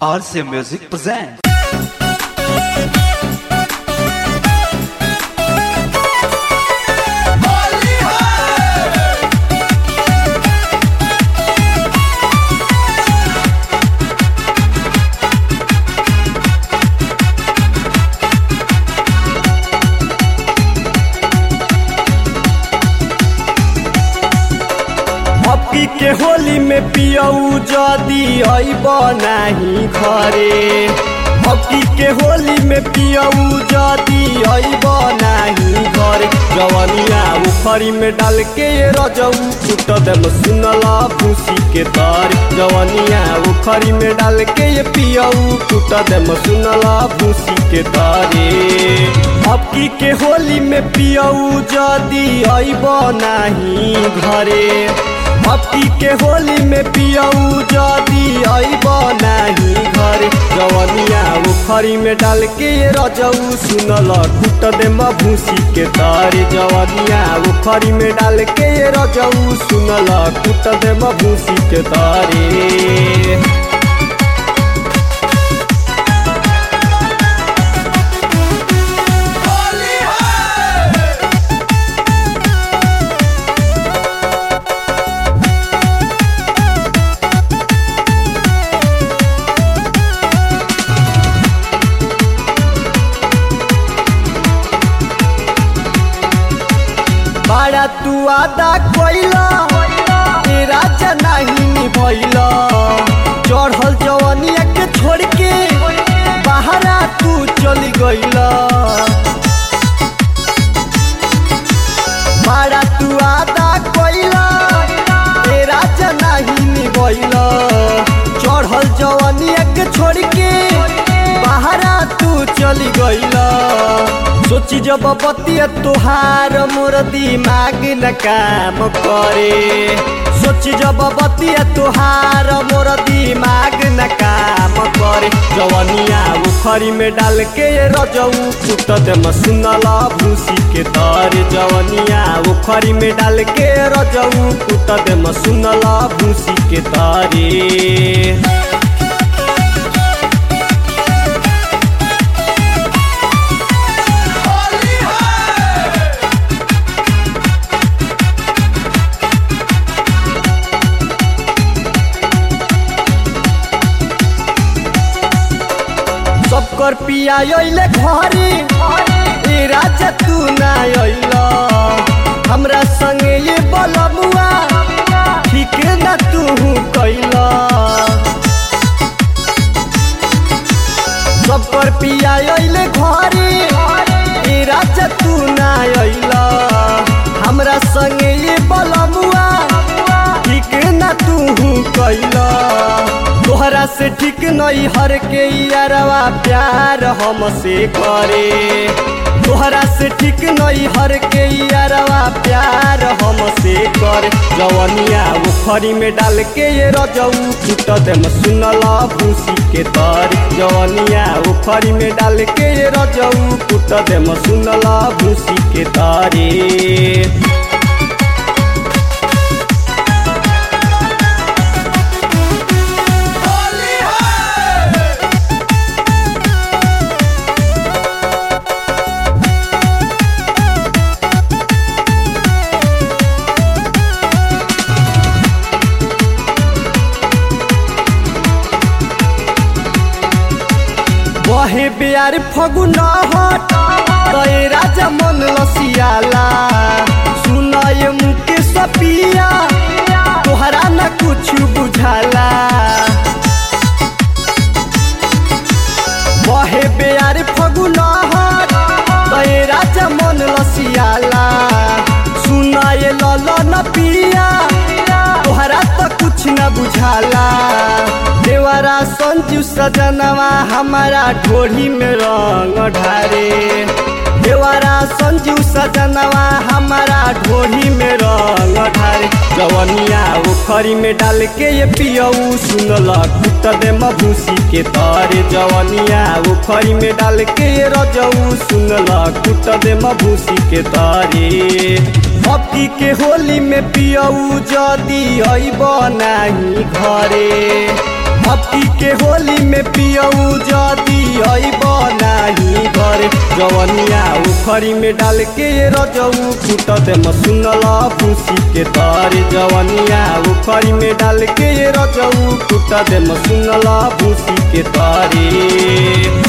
RCA Music presents. Hockey के होली में पियऊ जदी अइब नाही घरे हॉकी के होली में पियऊ जदी अइब नाही घरे जवनिया उखरी में डाल के रजऊ छूट देम सुनला भूसी के तर जवनिया उखरी में डाल के पियऊ छूट देम सुनला भूसी के तारे हॉकी के होली में पियऊ जदी अइब नाही घरे हप्ती के होली में पियऊ जदी अइब नाही घर जवनिया उखरी में डाल के रजऊ सुनल कुट दे भूसी के तारे जवनिया उखरी में डाल के रजऊ सुनल कुट दे भूसी के तारे बाड़ा तू आदा कोइला ए राजा नहीं निभैला चढ़ल जवनिया के छोड़ के बाहरा तू चली गइला बाड़ा तू आदा कोइला ए राजा नहीं निभैला चढ़ल जवनिया के छोड़ के बाहरा तू चली गइला सोची जब बतिया तुहार मोर दिमाग न काम करे सोची जब बतिया तुहार मोर दिमाग न काम करे जवनिया उखरी में डाल के रजऊ छूट दे सुनला भूसी के तर जवनिया उखरी में डाल के रजऊ छूट दे सुनला भूसी के तारे सबकर पिया अइले घरे ए राजा तू ना अइला हमरा संगे ये बलमुआ ठीक ना तू कैला सबकर पिया अइले घरे ए राजा तू ना अइला हमरा संगे ये बलमुआ ठीक ना तू कैला तोहरा से ठीक नहीं हर के यारवा प्यार हमसे करे तोहरा से ठीक नहीं हर के यारवा प्यार हमसे करे जवनिया उखरी में डाल के ये रजऊ छूट दे सुनला भूसी के तर जवनिया उखरी में डाल के ये रजऊ छूट दे सुनला भूसी के तारे बहे बिहार फगुन हट तय राजा मन लसियाला सुनय मुके सपिया तोहरा न कुछ बुझाला बहे बिहार फगुन हट तय राजा मन लसियाला सुनय लल न पिया तोहरा त कुछ न बुझाला देवरा संजू सजनवा हमारा ढोढ़ी में रंग ढारे देवरा संजू सजनवा हमारा ढोढ़ी में रंग ढारे जवनिया उखरी में डाल के ये पियऊ सुनल कुट दे भूसी के तारे जवनिया उखरी में डाल के ये रजऊ सुनल कुट दे भूसी के तारे हॉकी के होली में पियऊ जदी अइब नाही घरे हकी के होली में पियऊ जदी अइब नाही घरे जवनिया उखरी में डाल के रजऊ फूट दे सुनल भूसी के तारे जवनिया उखरी में डाल के रजऊ फूट दे सुनल भूसी के तारे